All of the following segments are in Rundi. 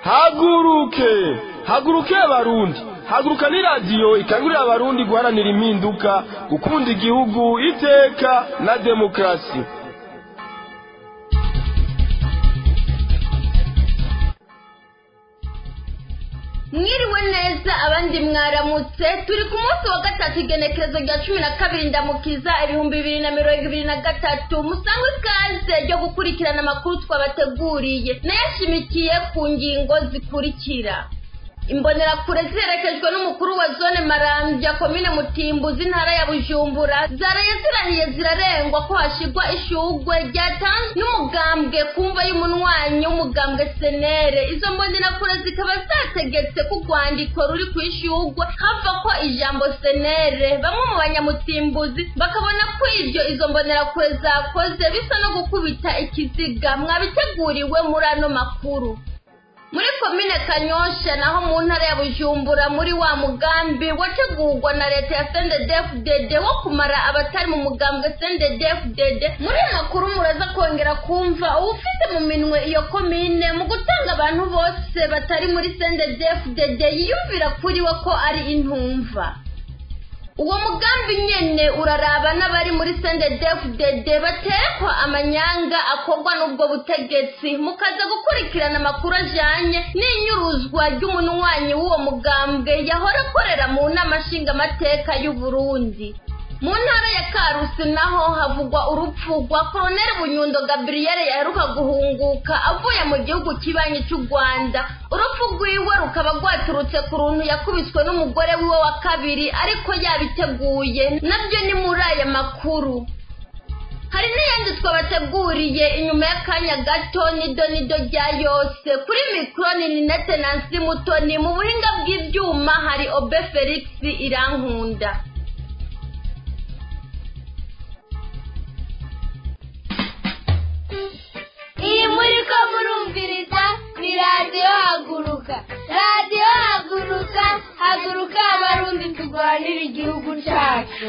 haguruke haguruke abarundi haguruka ni radiyo ikangurira abarundi guharanira impinduka gukunda igihugu iteka na demokarasi mwiriwe neza abandi mwaramutse turi ku munsi wa gatatu igenekerezo rya cumi na kabiri ndamukiza ibihumbi bibiri na mirongo ibiri na gatatu musangwe ikaze ryo gukurikirana amakuru twabateguriye nayashimikiye ku ngingo zikurikira imbonerakure ziherekejwe n'umukuru wa zone marambya komine mutimbuzi intara ya bujumbura zaraye zirahiye zirarengwa ko hashigwa ishugwe ryatanzwe n'umugambwe kumva y'umunywanyi w'umugambwe senere izo mbonerakure zikaba zategetse ko urwandiko ruri ku ishugwe hava ko ijambo senere bamwe mu banyamutimbuzi bakabona ko ibyo izo mbonerakure zakoze bisa no gukubita ikiziga mwabiteguriwe muri ano makuru muri komine kanyosha naho mu ntara ya bujumbura muri wa mugambi wategurwa na leta ya sendedefudede wo kumara abatari mu mugambwe sendedefudede muri ayo makuru muraza kongera kumva uwufite mu minwe iyo komine mu gutanga abantu bose batari muri sendedefudede yiyumvira kuri we ko ari intumva uwo mugambi nyene uraraba n'abari muri sendedefudede baterekwa amanyanga akorwa n'ubwo butegetsi mukaza gukurikirana amakuru ajanye n'inyuruzwa ry'umunywanyi w'uwo mugambwe yahora akorera mu nama nshingamateka y'uburundi mu ntara ya karusi naho havugwa urupfu rwa koroneli bunyundo gaburiyeri yaheruka guhunguka avuye mu gihugu kibanyi cy'u rwanda urupfu rwiwe rukaba rwaturutse ku runtu yakubiswe n'umugore wiwe wa kabiri ariko yabiteguye nabyo ni muri aya makuru hari n'iyindi twabateguriye inyuma y'akanya gato nido nido rya yose kuri mikoro ni ninete nansi mutoni mu buhinga bw'ibyuma hari obe felix irankunda iyi muri ko murumviriza ni radiyo haguruka radiyo haguruka haguruka abarundi turwanira igihugu cyacu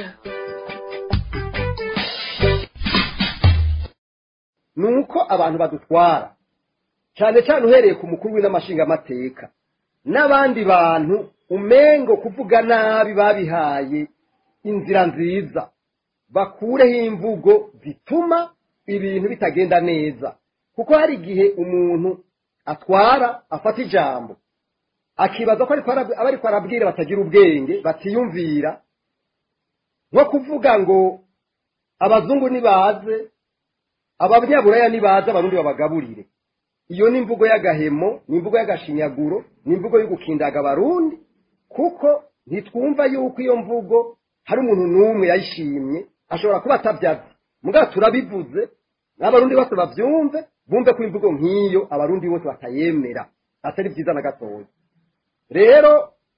ni uko abantu badutwara cyane cyane uhereye ku mukuru w'inamashingamateka n'abandi bantu umengo kuvuga nabi babihaye inzira nziza bakureho imvugo zituma ibintu bitagenda neza kuko hari igihe umuntu atwara afata ijambo akibaza ko aba ariko arabwira batagira ubwenge batiyumvira nko kuvuga ngo abazungu nibaze ababyaburaya nibaze abarundi babagaburire iyo ni imvugo y'agahemo ni imvugo y'agashinyaguro ni imvugo yo gukindaga abarundi kuko ntitwumva yuko iyo mvugo hari umuntu n'umwe yayishimye ashobora kuba atabyazi mugabo turabivuze n'abarundi bose babyumve bumve ko imvugo nk'iyo abarundi bose batayemera atari byiza na gatoya rero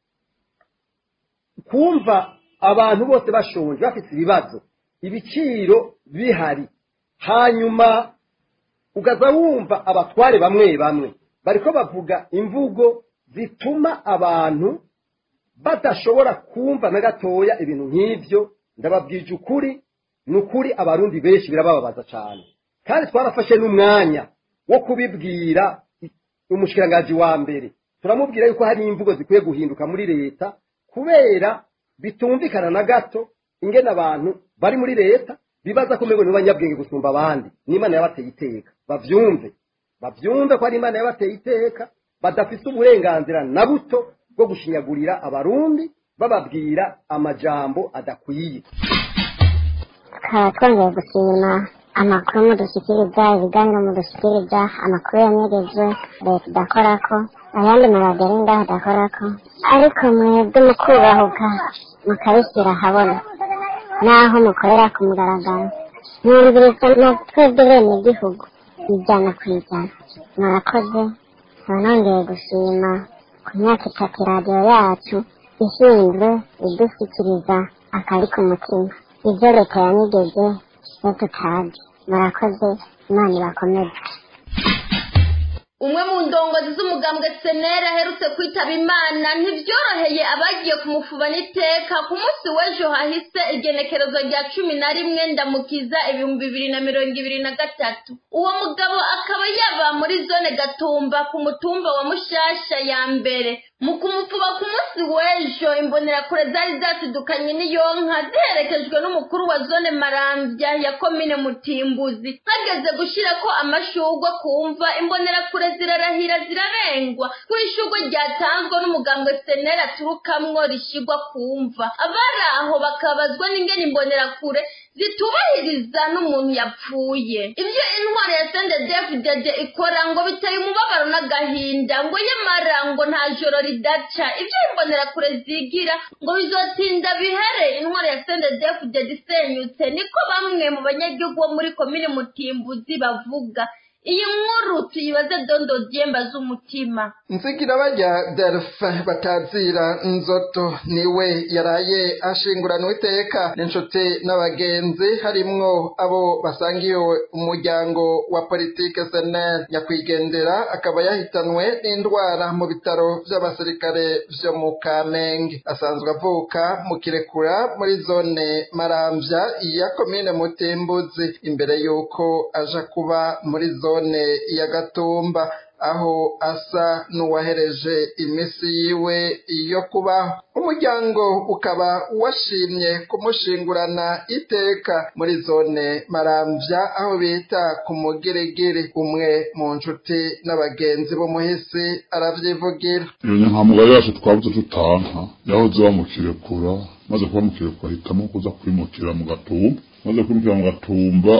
kumva abantu bose bashonje bafite ibibazo ibiciro bihari hanyuma ugaza wumva abatware bamwe bamwe bariko bavuga imvugo zituma abantu badashobora kumva na gatoya ibintu nk'ibyo ndababwije ukuri ni ukuri abarundi benshi birabababaza cyane kandi twarafashe n'umwanya wo kubibwira umushikirangaji wa mbere turamubwira yuko hari imvugo zikwiye guhinduka muri leta kubera bitumvikana na gato ingene abantu bari muri leta bibaza ko mbego banyabwenge gusumba abandi n'imana yabateye iteka bavyumve bavyumve ko ari imana yabateye iteka badafite uburenganzira na buto bwo gushinyagurira abarundi bababwira amajambo adakwiye tukaba twongeye gushima amakuru mudushyikiriza ibiganiro mudushyikiriza amakuru yanyerejwe leta idakorako ayandi maradiyo ari ngaho adakorako ariko mwebwe mukubahuka mukabishyira ahabona naho mukorera ku mugaragaro mwumviriza na twebwe bene igihugu ijana ku ijana murakoze nkaba nongeye gushima ku myaka itatu radiyo yacu ishinzwe idushyikiriza akari ku mutima ibyo leta yanyegeje iyo tutazi murakoze imana ibakomeze umwe mu ndongozi z'umugambwe senera aherutse kwitaba imana ntibyoroheye abagiye kumufubana iteka ku munsi w'ejo hahise igenekerezo rya cumi na rimwe ndamukiza ibihumbi bibiri na mirongo ibiri na gatatu uwo mugabo akaba yaba muri zone gatumba ku mutumba wa mushasha ya mbere mu kumufuba ku munsi w'ejo imbonerakure zari zasidukanye n'iyonka ziherekejwe n'umukuru wa zone marambya ya komine mutimbuzi hageze gushyirako amashugwe kumva imbonerakure zirarahira zirarengwa ku ishugwe ryatanzwe n'umugambwe senera aturukamwo rishyirwa kumva abari aho bakabazwa n'ingene imbonerakure zitubahiriza n'umuntu yapfuye ibyo intwaro ya sende david ikora ngo biteye umubabaro n'agahinda ngo nyamara ngo nta joro ridaca ibyo imbonerakure zigira ngo bizotinda bihere intwaro ya sende david isenyutse niko bamwe mu banyagihugu bo muri komini mutimbuzi bavuga iyi nkuru tuyibaze dondo dyemba z'umutima nzigira bajya delphin batazira nzoto niwe yaraye ashinguranwa iteka n'inshuti n'abagenzi harimwo abo basangiye umuryango wa politike senel nyakwigendera akaba yahitanwe n'indwara mu bitaro by'abasirikare vyo mu kamenge asanzwe avuka mu kirekura muri zone maramvya ya komine mutimbuzi imbere y'uko aja kuba muri zone zone ya gatumba aho asa n'uwahereje imisi yiwe yo kubaho umuryango ukaba washimye kumushingurana iteka muri zone maramvya aho bita ku mugeregere umwe mu nshuti n'abagenzi b'umuhisi aravyivugira iyo nyankamugari yacu twabuze tutanka yahoze bamukirekura maze kuba mukirekura ahitamo kuza kwimukira mu gatumba maze kwimukira mu gatumba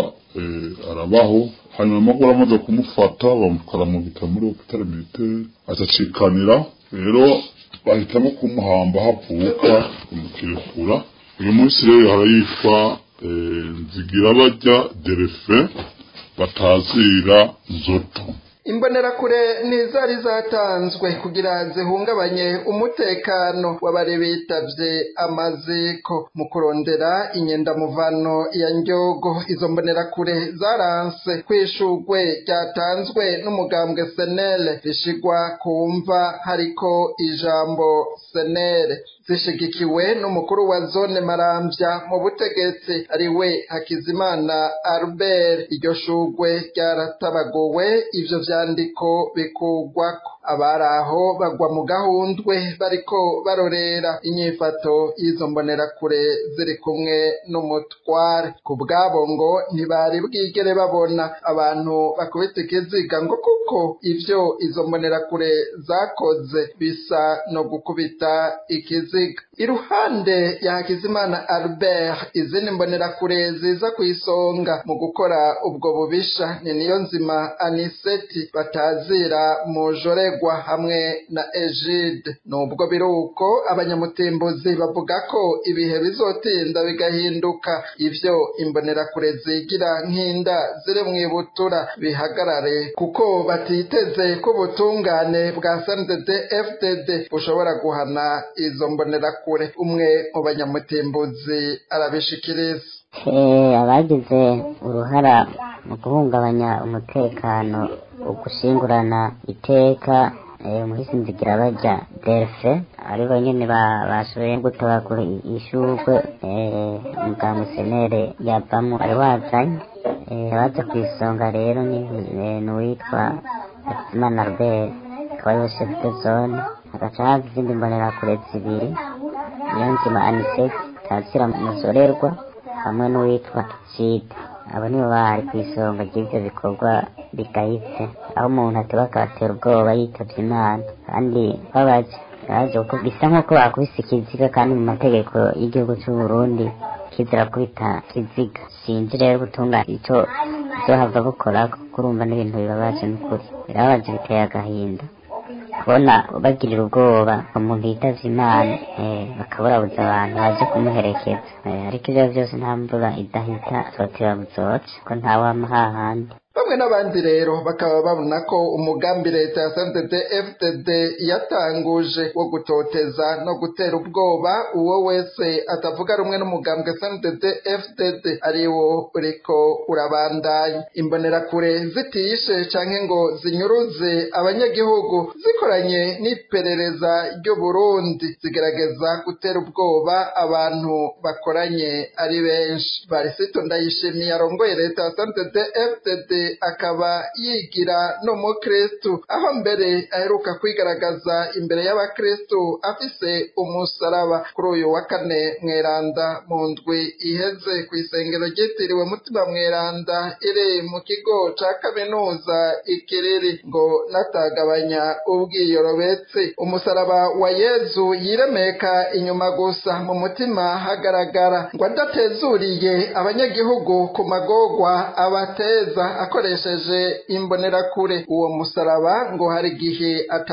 arabaho hanyuma amaguru amaze kumufata bamutwara mu bitaro muri hopitale militaire azacikanira rero bahitamo kumuhamba havuka kumukirekura uyu munsi rero harayitwa nzigira bajya derefe batazira nzoto imbonerakure ntizari zatanzwe kugira zihungabanye umutekano w'abari bitavye amaziko mu kurondera inyendamuvano ya ndyogo izo mbonerakure zaranse kwishurwe ryatanzwe n'umugambwe senele rishigwa kumva hariko ijambo senele zishigikiwe n'umukuru wa zone maramvya mu butegetsi ari we hakizimana albert iryo shurwe ryaratabaguwe ivyo vyandiko bikugwako abari aho bagwa mu gahundwe bariko barorera inyifato y'izo mbonerakure ziri kumwe n'umutware ku bwabo ngo ntibari bwigere babona abantu bakubita ikiziga ngo kuko ivyo izo mbonerakure zakoze bisa no gukubita ikiziga iruhande ya hakizimana albert izindi mbonerakure ziza ku isonga mu gukora ubwo bubisha ni niyo nzima aniseti batazira mujoregwa hamwe na egide nubwo biri uko abanyamutimbuzi bavuga ko ibihe bizotinda bigahinduka ivyo imbonerakure zigira nk'inda ziri mw'ibutura bihagarare kuko batiteze ko ubutungane bwa sndd fdd bushobora guhana izo mbonerakure umwe mu banyamutimbuzi arabishikiriza abagize uruhara mu guhungabanya umutekano ugushingurana iteka umuhisi nzigira bajya delfe ari bo nyene bashoboye gutabagura ishurwe umuganga senere yavamo ari wazanye abaza ku isonga rero ni uwitwa hakizimana albert akaba ariwe chef de zone hagaca haza izindi mbonerakure zibiri niyo nzima aniseti tazira muzorerwa hamwe n'uwitwa jide abo nibo bari ku isonga ry'ivyo bikorwa bigayitse aho umuntu ateba akabatera ubwoba yitavye imana kandi babaje baje kuko bisa nk'uko bakubise ikiziga kandi mu mategeko y'igihugu c'uburundi kizira kubita kiziga sinzi rero gutunga ico zohava bukora kuko urumva n'ibintu bibabaje n'ukuri birababaje biteye agahinda kubona bagirira ubwoba umuntu yitavye imana bakaburabuza abantu baje kumuherekeza ariko ivyo vyose nta mvura idahita zotera buzoca ko ntawama hahandi bamwe n'abandi rero bakaba babona ko umugambi leta ya CNDD FDD yatanguje wo gutoteza no gutera ubwoba uwo wese atavuga rumwe n'umugambwe CNDD FDD ari wo uriko urabandanya imbonerakure zitishe canke ngo zinyuruze abanyagihugu zikoranye n'iperereza ry'u Burundi zigerageza gutera ubwoba abantu bakoranye ari benshi Barisito Ndayishimiye arongoye leta ya CNDD FDD akaba yigira n'umukristu aho mbere aheruka kwigaragaza imbere y'abakristu afise umusaraba kuri uyu wa kane mweranda mu ndwi iheze ku isengero ryitiriwe mutima mweranda iri mu kigo ca kaminuza ikiriri ngo natagabanya ubwiyorobetse umusaraba wa yezu yiremeka inyuma gusa mu mutima hagaragara ngo adatezuriye abanyagihugu ku magogwa abateza akoresheje imbonerakure uwo musaraba ngo hari igihe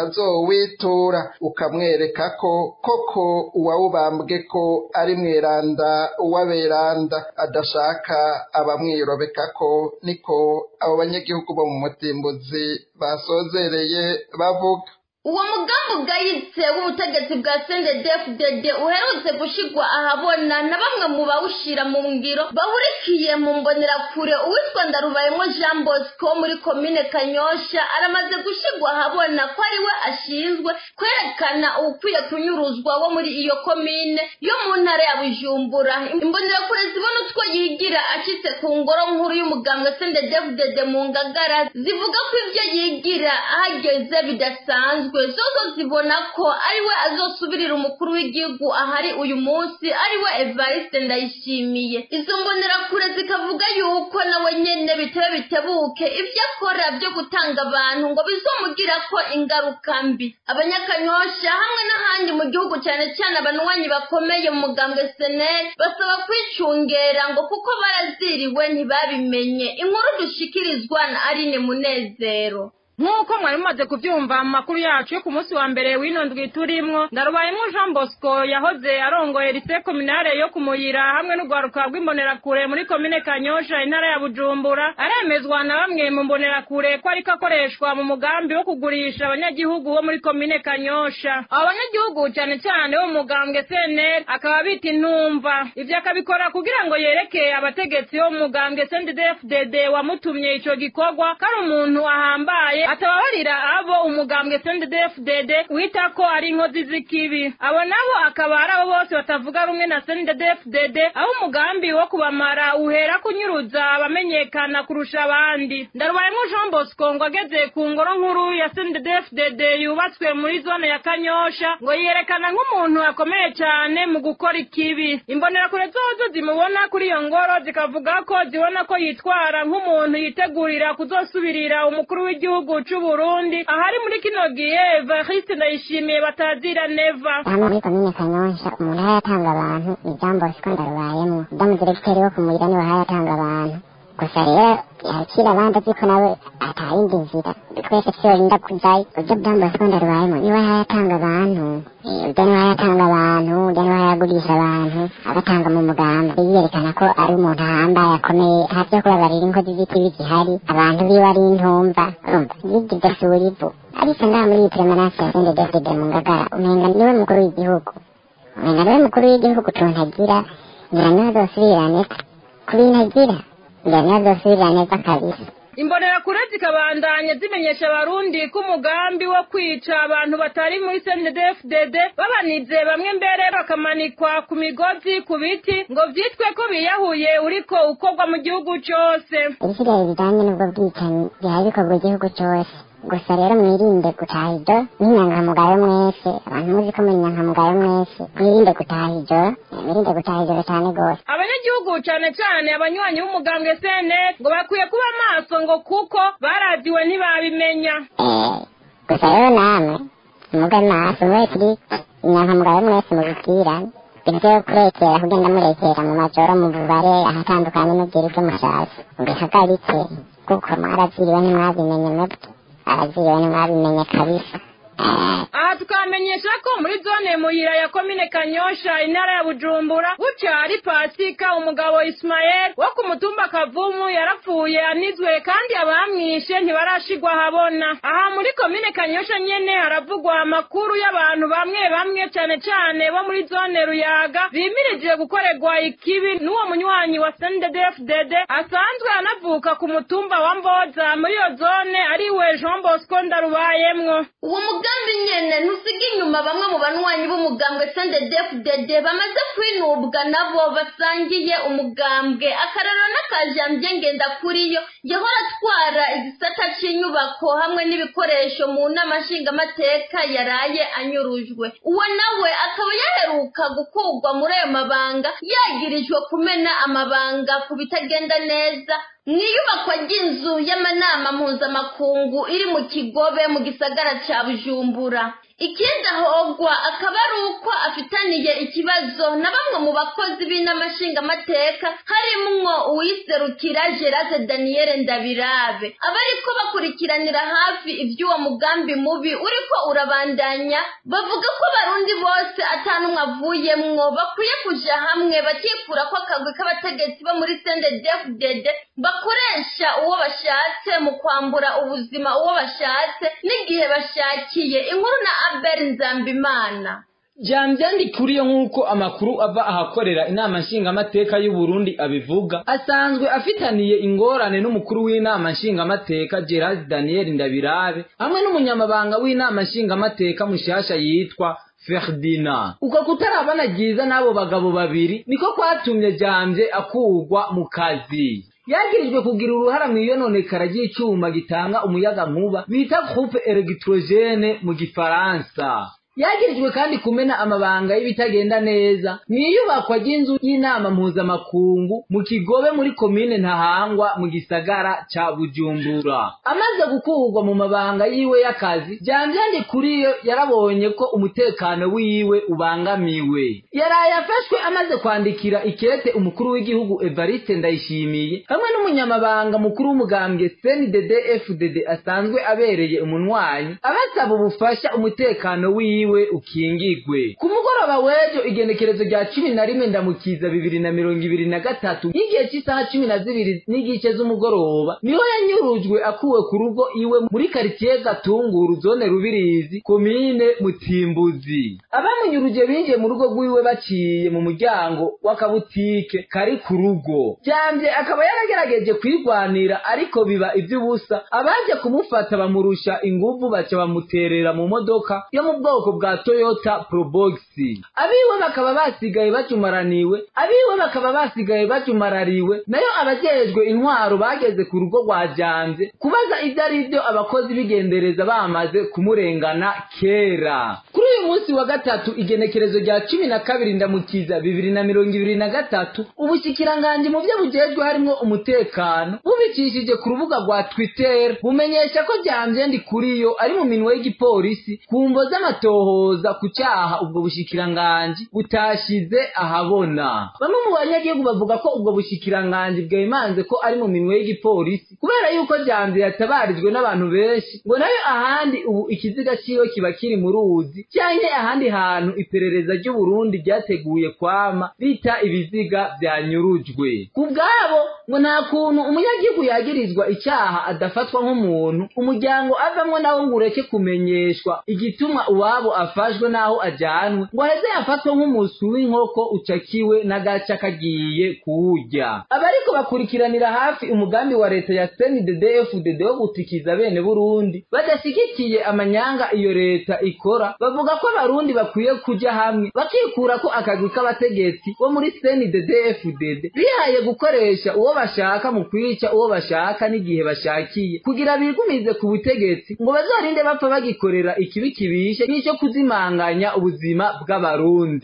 atazowitura ukamwereka ko koko uwawubambwe ko ari mweranda uwaberanda adashaka abamwirobeka ko niko abo banyagihugu bo mu mutimbuzi basozereye bavuga uwo mugambi ugayitse w'ubutegetsi bwa CNDD-FDD uherutse gushigwa ahabona na bamwe mu bawushira mu ngiro bahurikiye mu mbonerakure uwitwa Ndarubayemo Jean Bosco muri komine Kanyosha aramaze gushigwa ahabona ko ari we ashinzwe kwerekana ukwiye kunyuruzwa wo muri iyo komine yo mu ntara ya Bujumbura imbonerakure zibona utwo yigira acitse ku ngoro nkuru y'umugambwe CNDD-FDD mu Ngagara zivuga ko ivyo yigira ahageze bidasanzwe zozo zibona ko ariwe azosubirira umukuru w'igihugu ahari uyu munsi ariwe Evariste Ndayishimiye izo mbonerakure zikavuga yuko nawe nyene bitebe bitebuke ivyo akora byo gutanga abantu ngo bizomugira ko ingaruka mbi abanyakanyosha hamwe n'ahandi mu gihugu cyane cyane abanwanyi bakomeye mu mugambwe seneri basaba kwicungera ngo kuko baraziriwe ntibabimenye inkuru dushikirizwa na Aline Munezero nk'uko mwari mumaze kubyumva mu makuru yacu yo ku munsi wa mbere w'ino ndwi turimwo ndarubayemo jean bosco yahoze arongoye lise kominare yo kumuyira hamwe n'urwaruka rw'imbonerakure muri komine kanyosha intara ya bujumbura aremezwa na bamwe mu mbonerakure ko ariko akoreshwa mu mugambi wo kugurisha abanyagihugu bo muri komine kanyosha abo banyagihugu cyane cyane bo mu mugambwe cnr akaba bita intumva ivyo akabikora kugira ngo yereke abategetsi bo mu mugambwe cnddfdd wamutumye ico gikorwa ko ari umuntu ahambaye atababarira abo umugambwe CNDD-FDD wita ko ari inkozi z'ikibi abo nabo akaba ari abo bose batavuga rumwe na CNDD-FDD aho umugambi wo kubamara uhera kunyuruza abamenyekana kurusha abandi ndarubayemo Jean Bosco ngo ageze ku ngoro nkuru ya CNDD-FDD yubatswe muri zone ya Kanyosha ngo yerekana nk'umuntu akomeye cyane mu gukora ikibi imbonerakure zozo zimubona kuri iyo ngoro zikavuga ko zibona ko yitwara nk'umuntu yitegurira kuzosubirira umukuru w'igihugu c'u Burundi ahari muri kino gihe Evariste Ndayishimiye batazira neva hano muri komine kanyosha umuntu aho yatanga abantu ni jean bosco ndarubayemwo damu diregiteri wo kumurira niwe aho yatanga abantu gusa rero yakira abandi azi ko nawe atayindi nzira twese tyorinda kujayo uryo jean bosco ndarubayemwo niwe aho yatanga abantu uryo niwe aho yatanga abantu uryo niwe aho yagurisha abantu abatanga mu mugamba yiyerekana ko ari umuntu ahambaye akomeye nta vyo kubabarira inkozi z'ikibi zihari abantu biwe ari intumva urumva yigize sura ivu ariko ngaha muri iyi premanase ya sende david mu ngagara umenga niwe mukuru w'igihugu umenga niwe mukuru w'igihugu tuntagira ngira niwe azosubirira neza ku bintu agira ngira niwe azosubirira neza kabisa imbonerakure zikabandanya zimenyesha abarundi ko umugambi wo kwica abantu batari muri CNDD-FDD babanize bamwe mbere bakamanikwa ku migozi ku biti ngo vyitwe ko biyahuye uriko ukorwa mu gihugu cose ibisigaye bijanye n'ubwo bwicanyi bihari bikorwa igihugu cose gusa rero mwirinde gutaha ijo n'inyangamugayo mwese abantu muzi ko muri inyangamugayo mwese mwirinde gutaha ijo mwirinde gutaha ijoro cyane rwose abanyagihugu cane cane abanywanyi b'umugambwe CNL ngo bakwiye kuba maso ngo kuko baradiwe ntibabimenya Eh, gusa rero namwe mube maso mube kuri inyangamugayo mwese mubibwirane ibintu vyo kurekera kugenda murekera mu majoro mu bubare ahatandukanye n'ubwira ibyo mushatse mbihagaritse kuko mwaraziriwe ntimwabimenye mwebwe araziriwe ntimwabimenye kabisa Eh, aha tukaba tukamenyesha ko muri zone muyira ya komine kanyosha intara ya bujumbura buca ari pasika umugabo ismael wo ku mutumba kavumu yarapfuye anizwe kandi abamwishe ntibarashigwa habona aha muri komine kanyosha nyene haravugwa amakuru y'abantu bamwe bamwe cane cane bo muri zone ruyaga bimirije gukorerwa ikibi n'uwo munywanyi wa sndfdd asanzwe anavuka ku mutumba wa mboza muri iyo zone ariwe jean bosco ndarubayemwo uwo mugambi nyene ntusiga inyuma bamwe mu banywanyi b'umugambwe sndfdd bamaze kwinubwa nabo basangiye umugambwe akararo n'akajambye ngenda kuriyo yahora atwara igisata c'inyubako hamwe n'ibikoresho mu nama nshingamateka yaraye anyurujwe uwo nawe akaba yaheruka gukurwa muri ayo mabanga yagirijwe kumena amabanga ku bitagenda neza mu iyubakwa ry'inzu y'amanama mpuzamakungu iri mu kigobe mu gisagara ca bujumbura ikindi ahogwa akaba ari uko afitaniye ikibazo na bamwe mu bakozi b'inamashingamateka harimwo uwiserukira gerase daniyeli ndabirabe abariko bakurikiranira hafi ivy'uwo mugambi mubi uriko urabandanya bavuga ko abarundi bose atanumwe avuyemwo bakwiye kuja hamwe bakikura ko akagwi k'abategetsi bo muri sndfdd bakoresha uwo bashatse mu kwambura ubuzima uwo bashatse n'igihe bashakiye inkuru na abel nzambimana jambyandi kuriyo nk'uko amakuru ava ahakorera inama nshingamateka y'u Burundi abivuga asanzwe afitaniye ingorane n'umukuru w'inama nshingamateka Gerard Daniel Ndabirabe hamwe n'umunyamabanga w'inama nshingamateka mushasha yitwa Ferdinand uko kutarabana ryiza n'abo bagabo babiri niko kwatumye Jamvye akurwa mu kazi yagirijwe kugira uruhara mu iyononekara ry'icyuma gitanga umuyaga nkuba bita groupe électrogène mu gifaransa yagirijwe kandi kumena amabanga y'ibitagenda neza mu iyubakwa ry'inzu y'inama mpuzamakungu mu kigobe muri komine ntahangwa mu gisagara ca bujumbura amaze gukurwa mu mabanga yiwe y'akazi jambyandi kuri yo yarabonye ko umutekano wiwe ubangamiwe yaraye afashwe amaze kwandikira ikete umukuru w'igihugu evariste ndayishimiye hamwe n'umunyamabanga mukuru w'umugambwe cndd fdd asanzwe abereye umunwanyi abasaba ubufasha umutekano wiwe wiwe ukingigwe ku mugoroba w'ejo igenekerezo rya cumi na rimwe ndamukiza bibiri na mirongo ibiri na gatatu y'igihe cy'isaha cumi na zibiri n'igice z'umugoroba niho yanyurujwe akuwe ku rugo iwe muri karitsiye gatunguru zone rubirizi komine mutimbuzi abamunyuruje binjiye mu rugo rw'iwe baciye mu muryango w'akabutike kari ku rugo byambye akaba yaragerageje kwirwanira ariko biba iby'ubusa abaje kumufata bamurusha inguvu baca bamuterera mu modoka yo mu bwoko bwa Toyota Probox abiwe bakaba basigaye bacumaraniwe abiwe bakaba basigaye bacumarariwe nayo abajejwe intwaro bageze ku rugo rwa Janze kubaza ibyo ari byo abakozi b'igendereza bamaze kumurengana kera kuri uyu munsi wa gatatu igenekerezo rya cumi na kabiri ndamukiza bibiri na mirongo ibiri na gatatu ubushikiranganji mu byo bujejwe harimo umutekano bubicishije ku rubuga rwa Twitter bumenyesha ko Janze ndi kuri yo ari mu minwe y'igipolisi ku mvo z'amatohoza ku cyaha ubwo bushikiranganji butashize ahabona bamwe mu banyagihugu bavuga ko ubwo bushikiranganji bwemanze ko ari mu minwe y'igipolisi kubera yuko Janze yatabarijwe n'abantu benshi ngo nayo ahandi ubu ikiziga ciwe kiba kiri mu ruzi canke ahandi hantu iperereza ry'u Burundi ryateguye kwama bita ibiziga vyanyurujwe ku bwabo ngo nta kuntu umunyagihugu yagirizwa icyaha adafatwa nk'umuntu umuryango avamwo nawo ngo ureke kumenyeshwa igituma uwabo afashwe n'aho ajyanwe ngo aheze yafatwe nk'umusu w'inkoko ucakiwe n'agaca kagiye kuwurya abariko bakurikiranira hafi umugambi wa leta ya CNDD-FDD wo gutikiza bene Burundi badashyigikiye amanyanga iyo leta ikora bavuga ko abarundi bakwiye kuja hamwe bakikura ko akagwi k'abategetsi bo muri CNDD-FDD bihaye gukoresha uwo bashaka mu kwica uwo bashaka n'igihe bashakiye kugira bigumize ku butegetsi ngo bazorinde bapfa bagikorera ikibi kibishe n'icyo kuzimanganya ubuzima bw'abarundi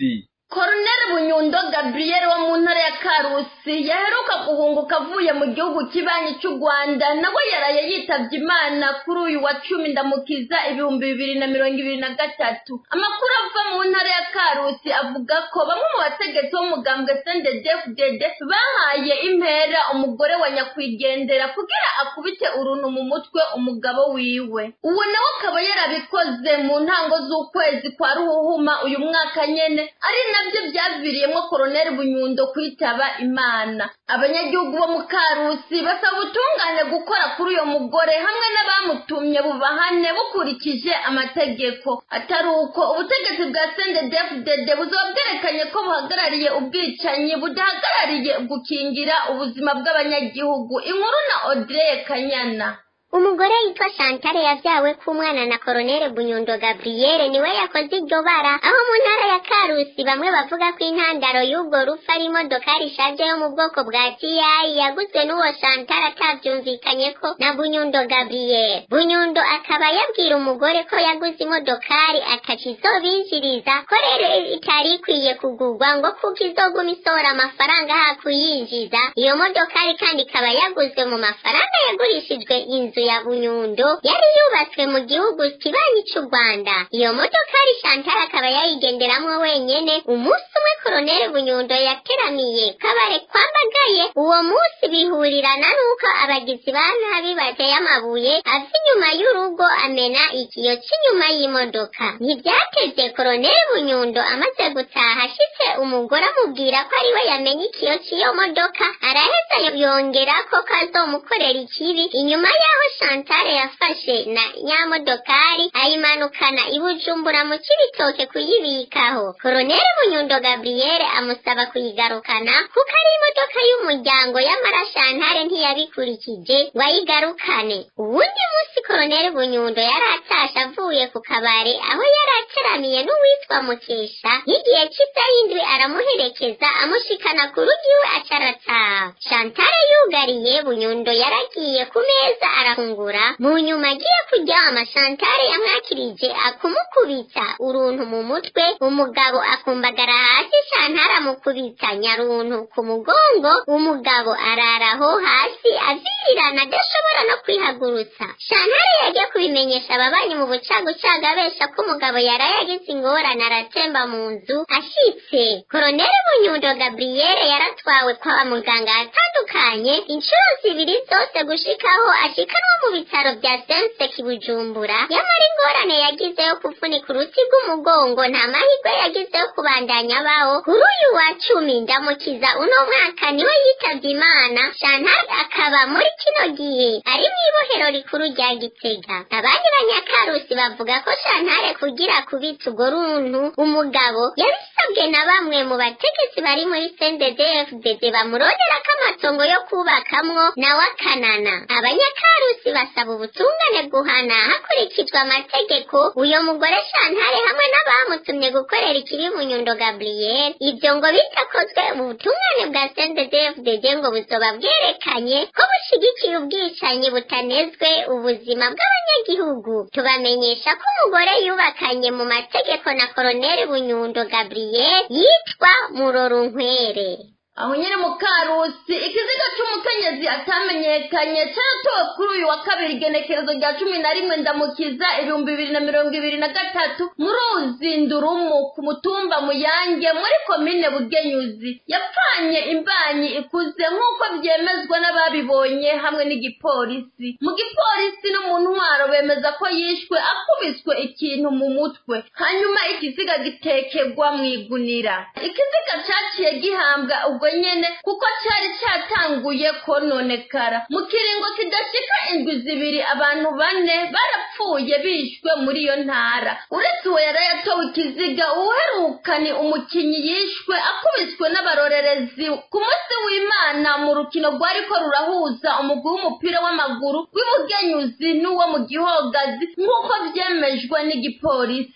Colonel Bunyundo Gabriel wo mu ntara ya Karusi yaheruka guhunguka avuye mu gihugu kibanyi cy'u Rwanda nawe yaraye yitavye Imana kuri uyu wa cumi ndamukiza ibihumbi bibiri na mirongo ibiri na gatatu amakuru ava mu ntara ya Karusi avuga ko bamwe mu bategetsi b'umugambwe CNDD-FDD bahaye impera umugore wa nyakwigendera kugira akubite uruntu mu mutwe umugabo wiwe uwo nawe akaba yarabikoze mu ntango z'ukwezi kwa Ruhuhuma uyu mwaka nyene ari nabyo byaviriyemo koroneli bunyundo kwitaba imana abanyagihugu bo mu karusi basaba ubutungane gukora kuri uyo mugore hamwe n'abamutumye bubahane bukurikije amategeko atari uko ubutegetsi bwa sendedefudede buzaba bwerekanye ko buhagarariye ubwicanyi budahagarariye gukingira ubuzima bw'abanyagihugu inkuru na odire kanyana umugore yitwa Chantal yavyawe k'umwana na Colonel Bunyundo Gabriel niwe yakoze iryo bara aho mu ntara ya Karusi bamwe bavuga ko intandaro y'ubwo rupfu ari imodokari ishaje yo mu bwoko bwa TI yaguzwe n'uwo Chantal atavyumvikanye ko na Bunyundo Gabriel Bunyundo akaba yabwira umugore ko yaguze imodokari akaca izobinjiriza ko rero itari ikwiye kugurwa ngo kuko izoguma isohora amafaranga hakuyinjiza iyo modokari kandi ikaba yaguzwe mu mafaranga yagurishijwe inzu inzu ya Bunyundo yari yubatswe mu gihugu kibanyi cy'u Rwanda iyo modokari Chantal akaba yayigenderamwo wenyene umunsi umwe Colonel Bunyundo yateramiye kabare kwambagaye uwo munsi bihurirana n'uko abagizi ba nabi bateye amabuye ava inyuma y'urugo amena ikiyo cy'inyuma y'imodoka ntibyateze Colonel Bunyundo amaze gutaha ashitse umugore amubwira ko ariwe yamenye ikiyo cy'iyo modoka araheza yongera ko kazomukorera ikibi inyuma yaho Chantal yafashe na nyamodokari ayimanukana i Bujumbura mu Cibitoke kuyibikaho Colonel Bunyundo Gabriel amusaba kuyigarukana kuko ari imodoka y'umuryango y'amara Chantal ntiyabikurikije ngo ayigarukane uwundi munsi Colonel Bunyundo yari atashe avuye ku kabare aho yari ateramiye n'uwitwa Mukesha y'igihe cy'indwi aramuherekeza amushikana ku rugi iwe acarataha Chantal yugariye Bunyundo yaragiye ku meza arafungura mu nyuma agiye kuryama Chantal yamwakirije akumukubita uruntu mu mutwe umugabo akumbagara hasi Chantal amukubita nyaruntu ku mugongo umugabo araraho hasi avirirana adashobora no kwihagurutsa Chantal yagiye kubimenyesha ababanyi mu bucagucaga abesha ko umugabo yaraye agize ingorane aratemba mu nzu ashitse Colonel Bunyundo Gabriel yaratwawe kwa muganga atandukanye inshuro zibiri zose gushikaho ashikanwa mu bitaro bya Sense Kibujumbura yamara ingorane yagize yo kuvunika uruti rw'umugongo nta mahirwe yagize yo kubandanya abaho kuri uyu wa cumi ndamukiza uno mwaka niwe yitavye imana Chantal akaba muri kino gihe ari mu ibohero rikuru rya Gitega abandi banyakarusi bavuga ko Chantal kugira kubita urwo runtu umugabo yabisabwe na bamwe mu bategetsi bari muri CNDD-FDD bamurondera ko amatongo yo kubakamwo nawe akanana abanyakarusi basaba ubutungane guhana hakurikijwe amategeko uyo mugore Chantal hamwe n'abamutumye gukorera ikibi Bunyundo Gabriel ibyo ngo bitakozwe ubutungane bwa CNDD-FDD ngo buzoba bwerekanye ko bushigikiye ubwicanyi butanezwe ubuzima bw'abanyagihugu tubamenyesha ko umugore yubakanye mu mategeko na Colonel Bunyundo Gabriel yitwa Murorunkwere aho nyine mu karusi ikiziga cy'umukenyezi atamenyekanye cyaratowe kuri uyu wa kabiri igenekerezo rya cumi na rimwe ndamukiza ibihumbi bibiri na mirongo ibiri na gatatu mu ruzi ndurumu ku mutumba muyange muri komine bugenyuzi yapfanye imbanyi ikuze nk'uko byemezwa n'ababibonye hamwe n'igipolisi mu gipolisi no mu ntwaro bemeza ko yishwe akubiswe ikintu mu mutwe hanyuma ikiziga gitekegwa mu igunira ikiziga cyaciye gihambwa ubwo nyene kuko cyari cyatanguye kononekara mu kiringo kidashika indwi zibiri abantu bane barapfuye bishwe muri iyo ntara uretse uwo yari yatowe ikiziga uheruka ni umukinyi yishwe akubiswe n'abarorerezi ku munsi w'imana mu rukino rwariko rurahuza umugwi w'umupira w'amaguru w'ibugenyuzi n'uwo mu gihogazi nk'uko byemejwe n'igipolisi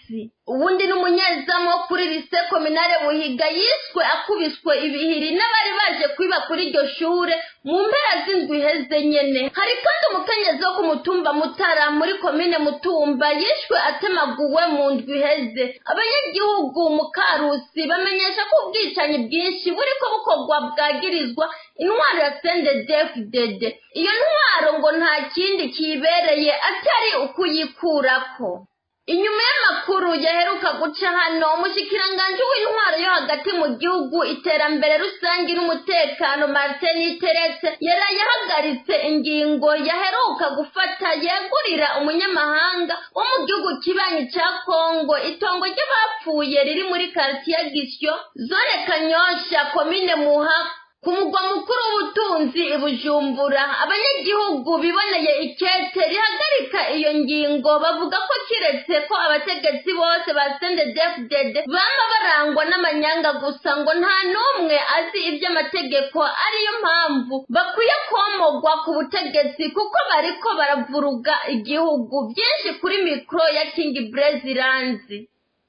ubundi n'umunyezamu wo kuri lise kominare buhiga yiswe akubiswe ibihiri n'abari baje kwiba kuri iryo shure mu mpera z'indwi iheze nyene hari kandi umukenyezi wo ku mutumba mutara muri komine mutumba yishwe atemaguwe mu ndwi iheze abanyagihugu mu karusi bamenyesha ko ubwicanyi bwinshi buriko bukorwa bwagirizwa intwaro ya sendedefudede iyo ntwaro ngo nta kindi kibereye atari ukuyikurako inyuma y'amakuru yaheruka guca hano umushikiranganji w'intwaro yo hagati mu gihugu iterambere rusange n'umutekano martin terese yaraye ahagaritse ingingo yaheruka gufata yegurira umunyamahanga wo mu gihugu kibanyi ca kongo itongo ry'abapfuye riri muri karitiye gisyo zone kanyosha komine muha ku mugwa mukuru w'ubutunzi i bujumbura abanyagihugu biboneye ikete rihagarika iyo ngingo bavuga ko kiretse ko abategetsi bose ba sendedefudede bama barangwa n'amanyanga gusa ngo nta n'umwe azi iby'amategeko ariyo mpamvu bakwiye komogwa ku butegetsi kuko bariko baravuruga igihugu byinshi kuri mikoro ya kingi breziranzi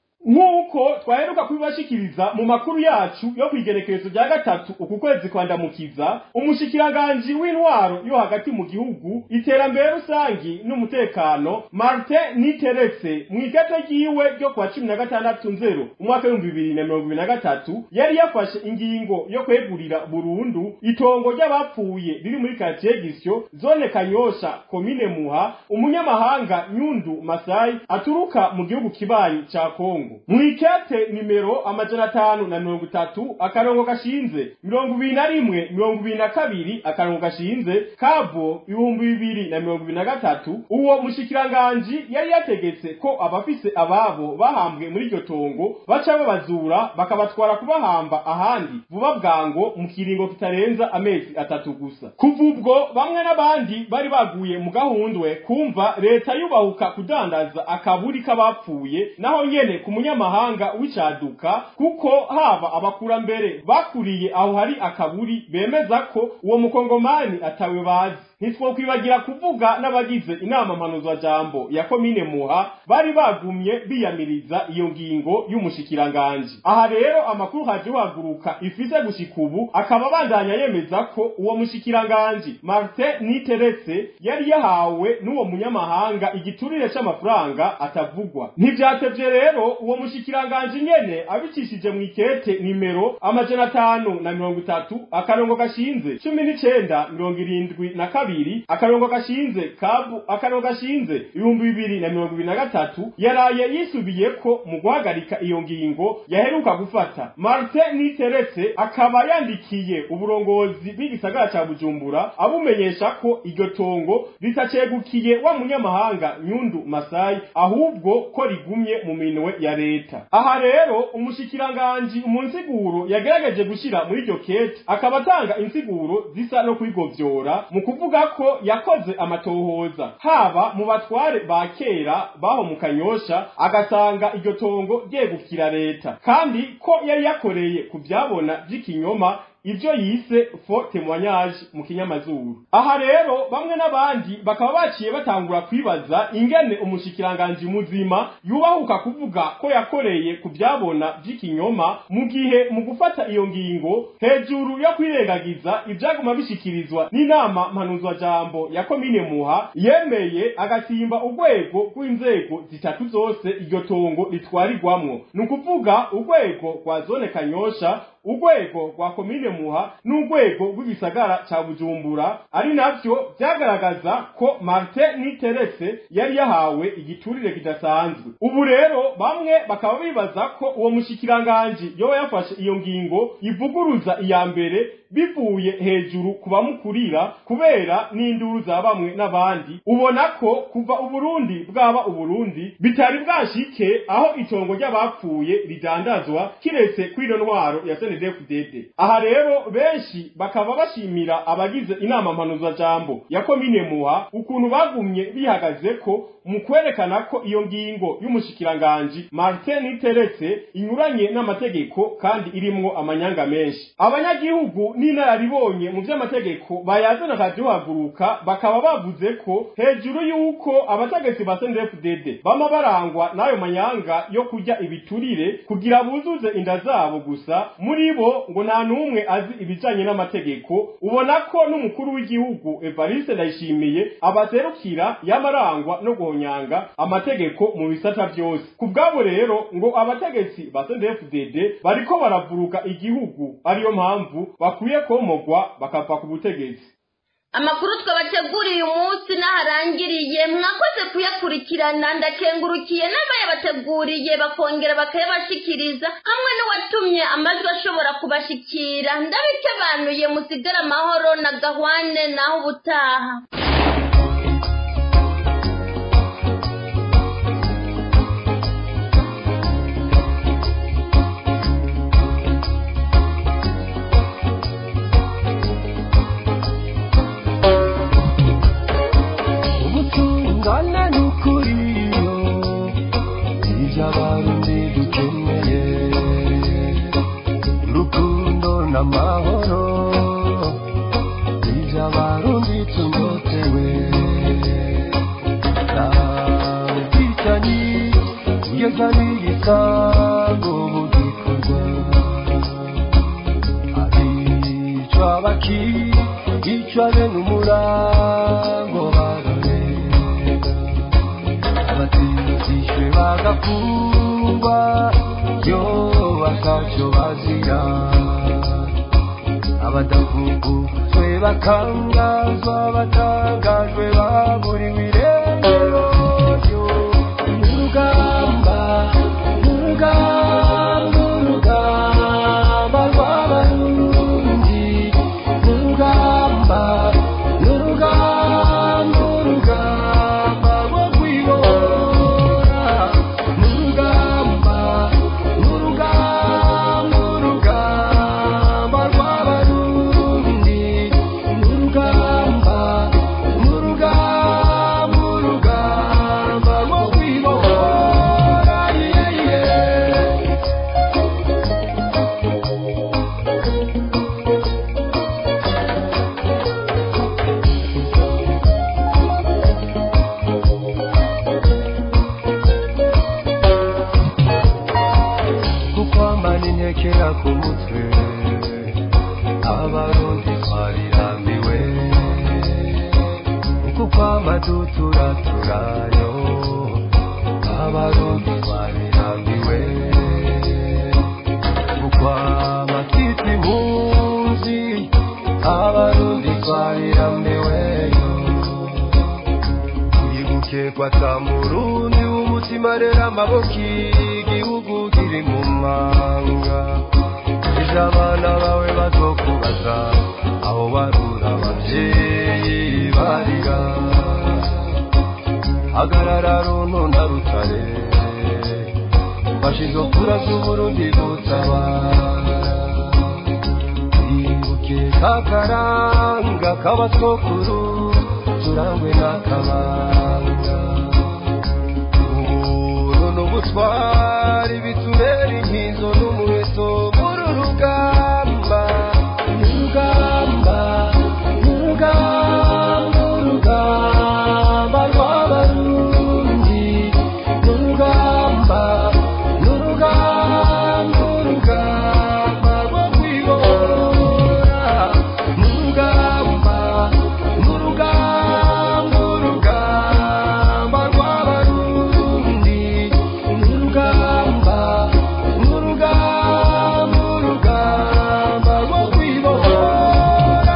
nk'uko twaheruka kubibashikiriza mu makuru yacu yo ku igerekerezo rya gatatu uku kwezi kwandamukiza umushikiranganji w'intwaro yo hagati mu gihugu iterambere rusangi n'umutekano martin niteretse mu ikete ryiwe ryo kuwa cumi na gatandatu nzero umwaka w'ibihumbi bibiri na mirongo ibiri na gatatu yari yafashe ingingo yo kwegurira burundu itongo ry'abapfuye riri muri karitsiye gisyo zone kanyosha komine muha umunyamahanga nyundu masayi aturuka mu gihugu kibanyi ca kongo mwikete nimero amajana atanu na mirongo itatu akarongo gashinze mirongo ibiri na rimwe mirongo ibiri na kabiri akarongo gashinze kabo ibihumbi bibiri na mirongo ibiri na gatatu uwo mushikiranganji yari yategetse ko abafise ababo bahambwe muri iryo tongo baca babazura bakabatwara kubahamba ahandi vuba bwango mu kiringo kitarenza amezi atatu gusa kuva ubwo bamwe n'abandi bari baguye mu gahundwe kumva leta yubahuka kudandaza akaburi k'abapfuye naho nyene ku munyamahanga w'icaduka kuko haba abakurambere bakuriye aho hari akaburi bemeza ko uwo mukongomani atawe bazi ntitwokwibagira kuvuga n'abagize inama mpanuzwajambo ya komine muha bari bagumye biyamiriza iyo ngingo y'umushikiranganji aha rero amakuru haje uhaguruka ifise gushika ubu akaba abandanya yemeza ko uwo mushikiranganji martin niteretse yari yahawe n'uwo munyamahanga igiturire c'amafaranga atavugwa ntivyatevye rero uwo mushikiranganji nyene abicishije mu ikete nimero amajana atanu na mirongo itatu akarongo gashinze cumi n'icenda mirongo irindwi na kabiri akarongo gashinze kabu akarongo gashinze ibihumbi bibiri na mirongo ibiri na gatatu yaraye yisubiyeko mu guhagarika iyo ngingo yaheruka gufata martin niteretse akaba yandikiye uburongozi bw'igisagara ca bujumbura abumenyesha ko iryo tongo ritacegukiye wa munyamahanga nyundu masayi ahubwo ko rigumye mu minwe ya leta aha rero umushikiranganji mu nsiguro yagerageje gushira muri iryo kete akaba atanga insiguro zisa no kwigovyora mu kuvuga ko yakoze amatohoza haba mu batware ba kera baho mu kanyosha agasanga iryo tongo ryegukira leta kandi ko yari yakoreye ku byabona by'ikinyoma ibyo yise fo témoignage mu kinyamazuru aha rero bamwe n'abandi bakaba baciye batangura kwibaza ingene umushikiranganji muzima yubahuka kuvuga ko yakoreye ku byabona by'ikinyoma mu gihe mu gufata iyo ngingo hejuru yo kwirengagiza ibyaguma bishikirizwa n'inama mpanuzwajambo ya komine muha yemeye agasimba urwego rw'inzego zitatu zose iryo tongo ritwarirwamwo ni ukuvuga urwego rwa zone kanyosha urwego rwa komine muha n'urwego rw'igisagara ca bujumbura ari navyo vyagaragaza ko martin niteretse yari yahawe igiturire kidasanzwe ubu rero bamwe bakaba bibaza ko uwo mushikiranganji yoba yafashe iyo ngingo ivuguruza iya mbere bivuye hejuru ku bamukurira kubera n'induru za bamwe n'abandi ubona ko kuva uburundi bwaba uburundi bitari bwashike aho itongo ry'abapfuye ridandazwa kiretse kw'ino ntwaro ya sene CNDD-FDD aha rero benshi bakaba bashimira abagize inama mpanuzajambo ya komine muha ukuntu bagumye bihagaze ko mu kwerekana ko iyo ngingo y'umushikiranganji Martin Teretse inyuranye n'amategeko kandi irimwo amanyanga menshi abanyagihugu n'inararibonye mu vy'amategeko bayazana kaduhaguruka bakaba bavuze ko hejuru y'uko abategetsi ba CNDD-FDD bama barangwa n'ayo manyanga yo kurya ibiturire kugira buzuze inda zabo gusa muri bo ngo nta n'umwe azi ibijanye n'amategeko ubona ko n'umukuru w'igihugu Evariste Ndayishimiye abaserukira yamarangwa no guhonyanga amategeko mu bisata byose ku bwabo rero ngo abategetsi ba CNDD-FDD bariko baravuruka igihugu ariyo mpamvu bakwiye komogwa bakava ku butegetsi amakuru twabateguriye uyu munsi n'aharangiriye mwakoze kuyakurikirana ndakengurukiye n'abayabateguriye bakongera bakayabashikiriza hamwe n'uwatumye amajwi ashobora kubashikira ndabikebanuye musigare amahoro na gahwane naho ubutaha ubutungane n'ukuri ibyo abarundi dukeneye urukundo n'amahoro ibyo abarundi tunyotewe nta bwicanyi kugeza n'igisango mu gikorwa abicwa bakicwa bene umurango barorera abatindishwe bagafungwa yo batacyo bazira abadafunguzwe bakangazwa batangajwe baburiwe irengero yo urugamba urugamba urugamba rw'abarundi urugamba urugamba urugamba rwo kwibora urugamba urugamba urugamba rw'abarundi urugamba urugamba urugamba rwo kwibora yeah, yeah. kukwambana intekera ku mutwe abarundi twarirambiwe kukwamba duturaturayo abarundi twarirambiwe kukwamba twita impunzi abarundi twarirambiweyo twibuke kwata murundi w'umutima rero amaboko igihugu kiri mu manga ejo abana bawe bazokubaza aho barura abavyeyi barira hagarara runo na rutare fashizo kura z'uburundi gutabara twibuke kakaranga k'abasokuru turangwe n'akabanga ubuntu n'ubutwari bitubera inkizo n'umuheto muri rugamba urugamba urugamba urugamba rw'abarundi urugamba urugamba urugamba rwo kwibora urugamba urugamba urugamba rw'abarundi urugamba urugamba urugamba rwo kwibora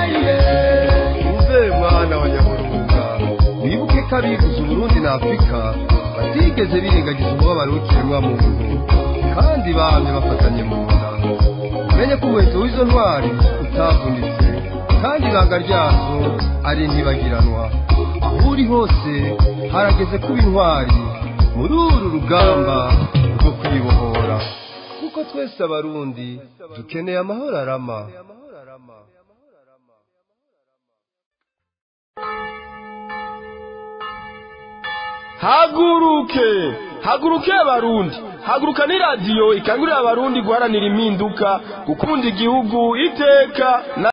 uze mwana wa nyaburunga wibuke ko abivuze uburundi na afurika batigeze birengagiza umubabaro w'ikiremwa muntu kandi bamye bafatanye mu nda umenye ko umuheto w'izo ntwari utavunitse kandi ibanga ryazo ari ntibagiranwa aho uri hose harageze kuba intwari muri uru rugamba rwo kwibohora kuko kuko twese abarundi dukeneye amahoro arama haguruke haguruke abarundi haguruka ni radiyo ikangurira abarundi guharanira impinduka gukunda igihugu iteka na